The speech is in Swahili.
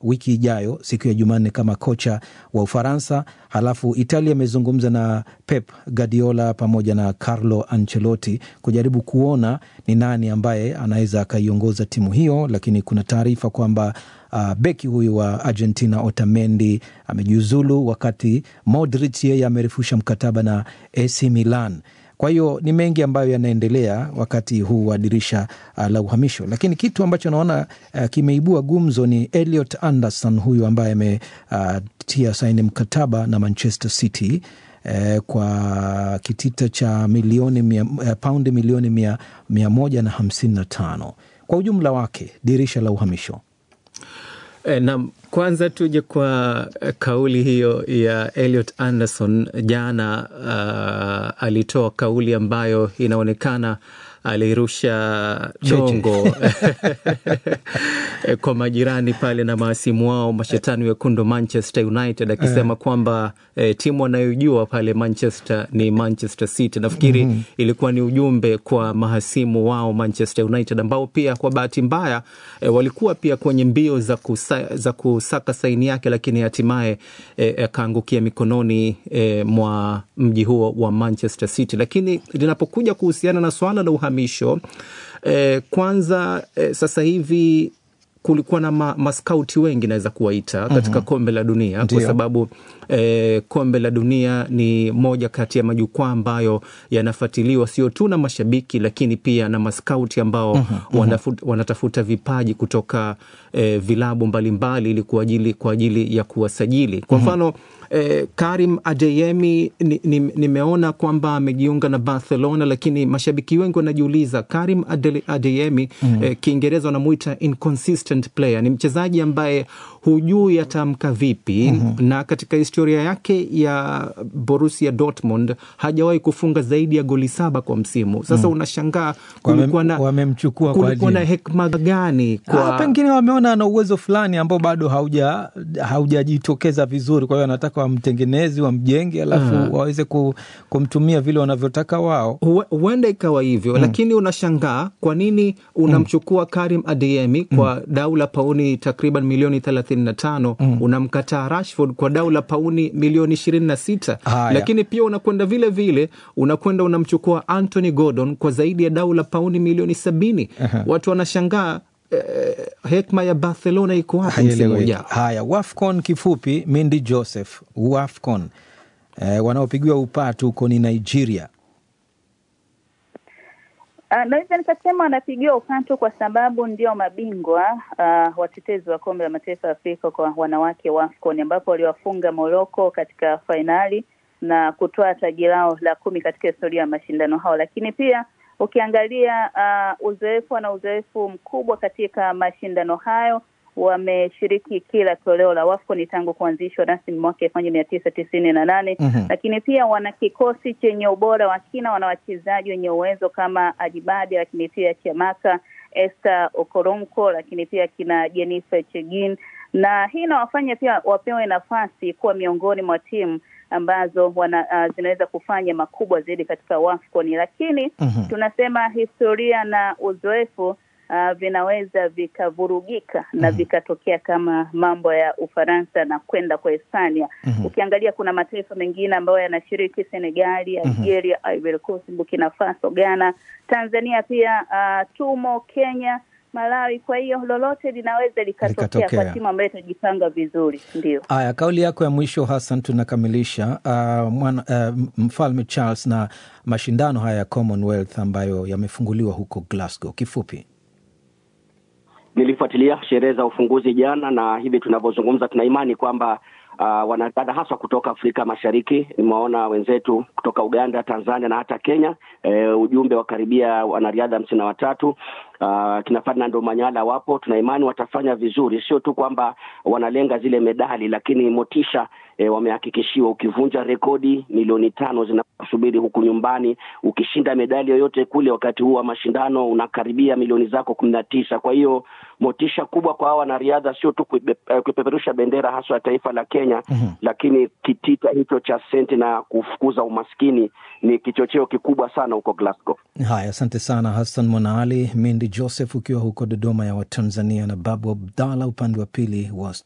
wiki ijayo siku ya Jumanne kama kocha wa Ufaransa. Halafu Italia imezungumza na Pep Guardiola pamoja na Carlo Ancelotti kujaribu kuona ni nani ambaye anaweza akaiongoza timu hiyo, lakini kuna taarifa kwamba uh, beki huyu wa Argentina Otamendi amejiuzulu, wakati Modric yeye amerefusha mkataba na AC Milan. Kwa hiyo ni mengi ambayo yanaendelea wakati huu wa dirisha uh, la uhamisho, lakini kitu ambacho naona uh, kimeibua gumzo ni Elliot Anderson huyu ambaye ametia uh, saini mkataba na Manchester City uh, kwa kitita cha milioni mia, uh, paundi milioni mia, mia moja na hamsini na tano kwa ujumla wake dirisha la uhamisho. E, na kwanza tuje kwa kauli hiyo ya Elliot Anderson jana. Uh, alitoa kauli ambayo inaonekana alirusha dongo kwa majirani pale na maasimu wao mashetani wekundu Manchester United akisema uh, kwamba eh, timu anayojua pale Manchester ni Manchester City. Nafikiri mm -hmm. ilikuwa ni ujumbe kwa mahasimu wao Manchester United ambao pia kwa bahati mbaya eh, walikuwa pia kwenye mbio za, kusa, za kusaka saini yake, lakini hatimaye akaangukia eh, mikononi eh, mwa mji huo wa Manchester City. Lakini linapokuja kuhusiana na swala la uhamisho eh, kwanza eh, sasa hivi kulikuwa na ma, maskauti wengi naweza kuwaita katika mm -hmm. kombe la dunia Ndiyo. kwa sababu eh, kombe la dunia ni moja kati ya majukwaa ambayo yanafuatiliwa sio tu na mashabiki lakini pia na maskauti ambao mm -hmm. wanafut, wanatafuta vipaji kutoka eh, vilabu mbalimbali ili kwa ajili, kwa ajili ya kuwasajili kwa mfano mm -hmm. Eh, Karim Adeyemi nimeona ni, ni kwamba amejiunga na Barcelona, lakini mashabiki wengi wanajiuliza Karim Ade, Adeyemi mm. eh, Kiingereza wanamuita inconsistent player. Ni mchezaji ambaye hujui atamka vipi mm -hmm. na katika historia yake ya Borussia Dortmund hajawahi kufunga zaidi ya goli saba kwa msimu. Sasa mm. unashangaa kulikuwa na, wamemchukua kulikuwa na hekima gani kwa... Ah, pengine wameona ana uwezo fulani ambao bado hauja haujajitokeza vizuri, kwa hiyo wanataka wamtengenezi wamjenge, alafu uh, waweze kumtumia vile wanavyotaka wao. Huenda ikawa hivyo mm. Lakini unashangaa kwa nini unamchukua mm. Karim Adeyemi kwa mm. dau la pauni takriban milioni thelathini na tano mm. unamkataa Rashford kwa dau la pauni milioni ishirini na sita lakini pia unakwenda vile vile unakwenda unamchukua Anthony Gordon kwa zaidi ya dau la pauni milioni sabini uh -huh. Watu wanashangaa Eh, hekma ya Barcelona iko wapi msimu ujao? Haya, WAFCON kifupi, Mindi Joseph, WAFCON eh, wanaopigiwa upatu huko ni Nigeria. Uh, naweza nikasema wanapigiwa upatu kwa sababu ndio mabingwa uh, watetezi wa kombe la mataifa ya Afrika kwa wanawake WAFCON, ambapo waliwafunga Morocco katika fainali na kutoa taji lao la kumi katika historia ya mashindano hao, lakini pia ukiangalia uh, uzoefu na uzoefu mkubwa katika mashindano hayo. Wameshiriki kila toleo la WAFCON tangu kuanzishwa rasmi mwaka elfu moja mia tisa tisini na nane mm -hmm. Lakini pia wana kikosi chenye ubora wa kina, wana wachezaji wenye uwezo kama Ajibade, lakini pia Chiamaka, Esther Okoronkwo, lakini pia kina Jennifer Chegin, na hii inawafanya pia wapewe nafasi kuwa miongoni mwa timu ambazo wana, uh, zinaweza kufanya makubwa zaidi katika WAFCON, lakini mm -hmm. tunasema historia na uzoefu uh, vinaweza vikavurugika mm -hmm. na vikatokea kama mambo ya Ufaransa na kwenda kwa Hispania. mm -hmm. Ukiangalia kuna mataifa mengine ambayo yanashiriki Senegali, Algeria, mm -hmm. Ivory Coast, Burkina Faso, Ghana, Tanzania pia uh, tumo Kenya Malawi. Kwa hiyo lolote linaweza likatokea kwa timu ambayo itajipanga vizuri. Ndio haya, kauli yako ya mwisho Hassan, tunakamilisha uh, mwana, uh, mfalme Charles na mashindano haya ya Commonwealth ambayo yamefunguliwa huko Glasgow. Kifupi, nilifuatilia sherehe za ufunguzi jana, na hivi tunavyozungumza tuna imani kwamba Uh, wanadada haswa kutoka Afrika Mashariki, nimewaona wenzetu kutoka Uganda, Tanzania na hata Kenya. Uh, ujumbe wa karibia wanariadha hamsini na watatu. Uh, kina Ferdinand Manyala wapo, tuna imani watafanya vizuri, sio tu kwamba wanalenga zile medali, lakini motisha E, wamehakikishiwa ukivunja rekodi milioni tano zinakusubiri huku nyumbani. Ukishinda medali yoyote kule wakati huu wa mashindano unakaribia milioni zako kumi na tisa. Kwa hiyo motisha kubwa kwa hawa wanariadha, sio tu kuipeperusha bendera haswa ya taifa la Kenya mm -hmm. Lakini kitita hicho cha senti na kufukuza umaskini ni kichocheo kikubwa sana huko Glasgow. Haya, asante sana Hassan Mwanaali, Mindi Joseph ukiwa huko Dodoma ya Watanzania na Babu Abdallah upande wa pili wa